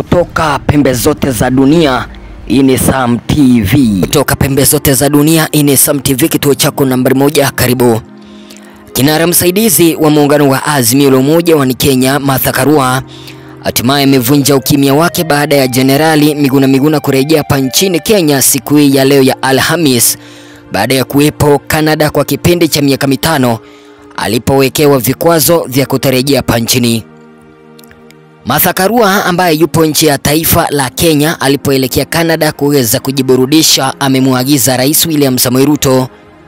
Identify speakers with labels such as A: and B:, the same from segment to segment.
A: kutoka pembe zote za dunia. Hii ni Sam TV.
B: Kutoka pembe zote za dunia, hii ni Sam TV, kituo chako nambari moja. Karibu. Kinara msaidizi wa muungano wa Azimio la Umoja wa Kenya, Martha Karua hatimaye amevunja ukimya wake baada ya Jenerali Miguna Miguna kurejea hapa nchini Kenya siku hii ya leo ya Alhamis baada ya kuwepo Canada kwa kipindi cha miaka mitano alipowekewa vikwazo vya kutorejea hapa nchini. Martha Karua ambaye yupo nchi ya taifa la Kenya alipoelekea Canada kuweza kujiburudisha, amemwagiza Rais William Samoei Ruto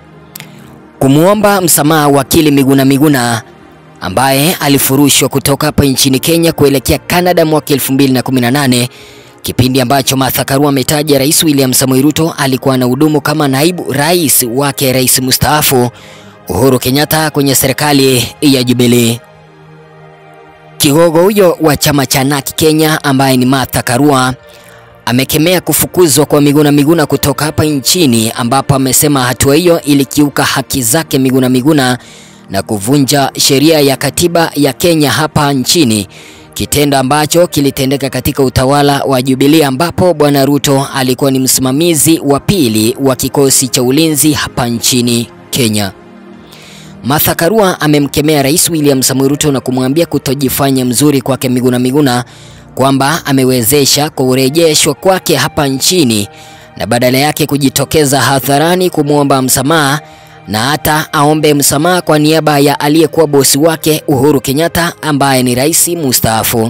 B: kumwomba msamaha wakili Miguna Miguna ambaye alifurushwa kutoka hapa nchini Kenya kuelekea Canada mwaka 2018, kipindi ambacho Martha Karua ametaja Rais William Samoei Ruto alikuwa anahudumu kama naibu rais wake rais mstaafu Uhuru Kenyatta kwenye serikali ya Jubilee. Kigogo huyo wa chama cha NARC Kenya ambaye ni Martha Karua amekemea kufukuzwa kwa Miguna Miguna kutoka hapa nchini, ambapo amesema hatua hiyo ilikiuka haki zake Miguna Miguna na kuvunja sheria ya katiba ya Kenya hapa nchini, kitendo ambacho kilitendeka katika utawala wa Jubilee ambapo Bwana Ruto alikuwa ni msimamizi wa pili wa kikosi cha ulinzi hapa nchini Kenya. Martha Karua amemkemea Rais William Samoei Ruto na kumwambia kutojifanya mzuri kwake Miguna Miguna kwamba amewezesha kurejeshwa kwake hapa nchini na badala yake kujitokeza hadharani kumwomba msamaha na hata aombe msamaha kwa niaba ya aliyekuwa bosi wake Uhuru Kenyatta ambaye ni rais mustaafu.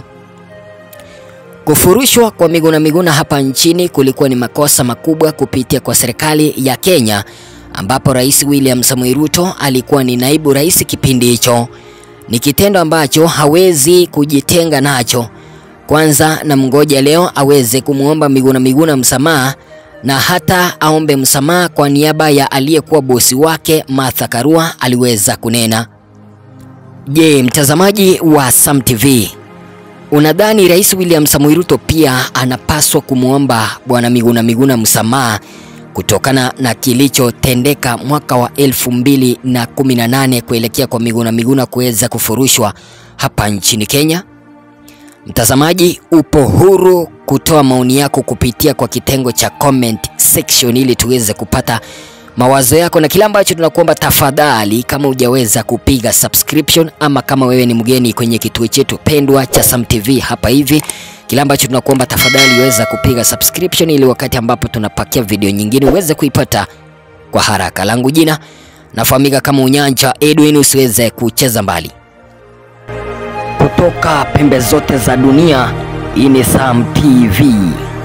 B: Kufurushwa kwa Miguna Miguna hapa nchini kulikuwa ni makosa makubwa kupitia kwa serikali ya Kenya ambapo Rais William Samoei Ruto alikuwa ni naibu rais kipindi hicho. Ni kitendo ambacho hawezi kujitenga nacho. Kwanza na mngoja leo aweze kumwomba Miguna Miguna msamaha na hata aombe msamaha kwa niaba ya aliyekuwa bosi wake Martha Karua, aliweza kunena. Je, mtazamaji wa Sam TV, unadhani Rais William Samoei Ruto pia anapaswa kumwomba bwana Miguna Miguna msamaha kutokana na kilichotendeka mwaka wa elfu mbili na kumi na nane kuelekea kwa Miguna Miguna kuweza kufurushwa hapa nchini Kenya? Mtazamaji, upo huru kutoa maoni yako kupitia kwa kitengo cha comment section ili tuweze kupata mawazo yako, na kile ambacho tunakuomba tafadhali, kama hujaweza kupiga subscription ama kama wewe ni mgeni kwenye kituo chetu pendwa cha Sam TV hapa hivi, kile ambacho tunakuomba tafadhali weza kupiga subscription ili wakati ambapo tunapakia video nyingine uweze kuipata kwa haraka. Langu jina nafahamika kama Unyanja Edwin, usiweze kucheza mbali.
A: Kutoka pembe zote za dunia. Hii ni Sam TV.